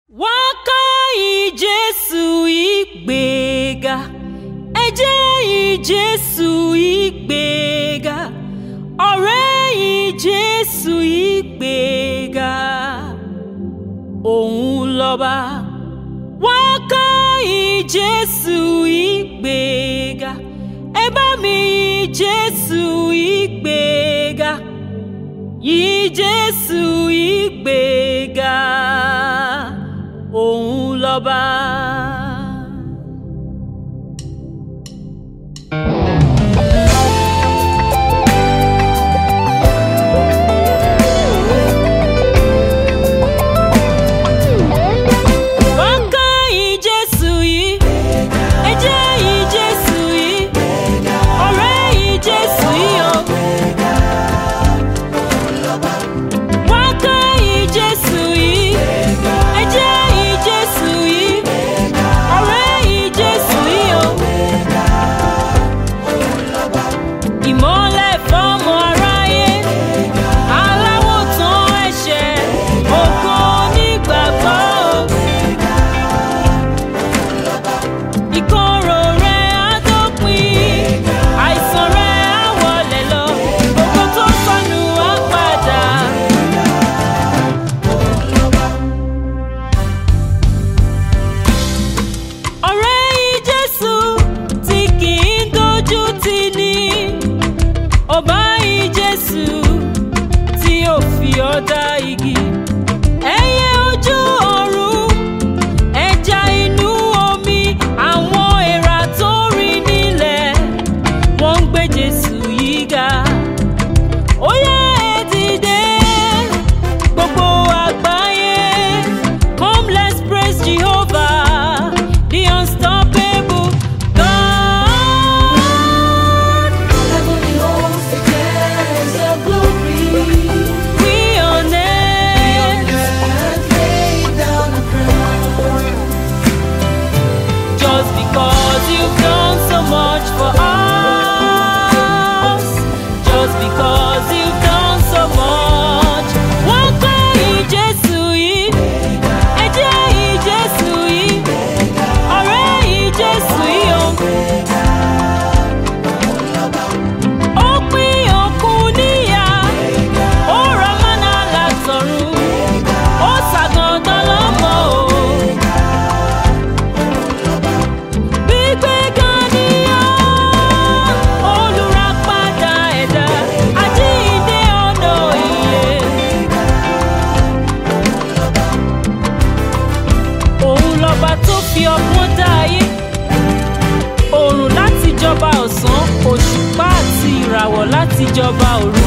wọ́n ká ìjésù ìgbéga ẹ jẹ́ ìjésù ìgbéga ọ̀rẹ́ ìjésù ìgbéga òun lọ́ba wọ́n ká ìjésù ìgbéga ẹ bá mi ìjésù ìgbéga yìí jésù ìgbéga òun lọ́ba. wọ́n ká ìjésù yìí ẹ jẹ́ ìjésù yìí ọ̀rẹ́ ìjésù yìí o. wọ́n ká ìjésù yìí ẹ jẹ́ ìjésù yìí ọ̀rẹ́ ìjésù yìí o. ìmọ́lẹ̀ fọ́mọ aráyé aláwọ̀ tán ẹ̀ṣẹ̀ ògo onígbàgbọ́ o. ìkorò rẹ̀ á dópin àìsàn rẹ̀ á wọlé lọ gbogbo tó sọnù á padà. ọ̀rẹ́ ìjésù tí kì í dojú tì ní ọba ìjésù tí ò fi ọ̀dà igi ẹyẹ ojú ọ̀run ẹja inú omi àwọn èèrà tó rìn nílẹ̀ wọ́n ń gbé jésù yìí ga ó yá ẹ dìde gbogbo àgbáyé come let's praise jehovah the unstoppable god Heavenly hosts declares your glory. we honor Earth laid down a crown. just because you've done so much for us just because you've done so much wọ́n kọ́ ìjésù yìí ẹ jẹ́ ìjésù yìí ọ̀rẹ́ ìjésù yìí o. ó pín òkun níyà ó ra mọ́nà látọ̀run ó ṣàgàndán lọ́mọ o. Gbígbéga níyàn, olùràpadà ẹ̀dá, àjíǹde ọ̀nà ìyè. Òun lọ́ba tó fi ọgbọ́n dá ayé. Òrùn láti jọba ọ̀sán, òṣùpá àti ìràwọ̀ láti jọba òru.